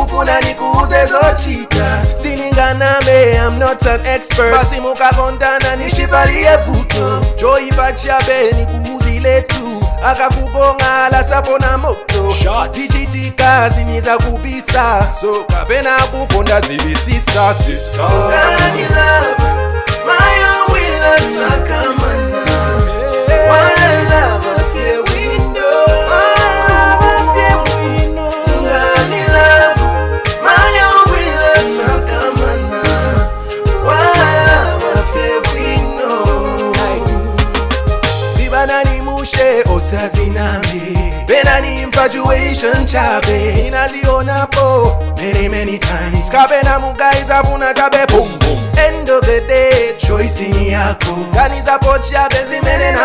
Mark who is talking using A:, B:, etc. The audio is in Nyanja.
A: ufuna nikuuze zochita sininganame I'm not an expert basi mukakondana nishipalie vuto joipa chabe nikuuzile tu akakubongala sapona moto tichitika zimiza kubisa so kapena kukonda zivisisa sister Ngani love, mayo wila sakamana Why love afye window Ngani love, mayo wila sakamana Why love afye window sibanani mushe osazinambi benani infatuation chabe inazionapo many many times kabena mugaiza afuna chabe boom boom end of the day choice ni yako kanizapo chabe zimene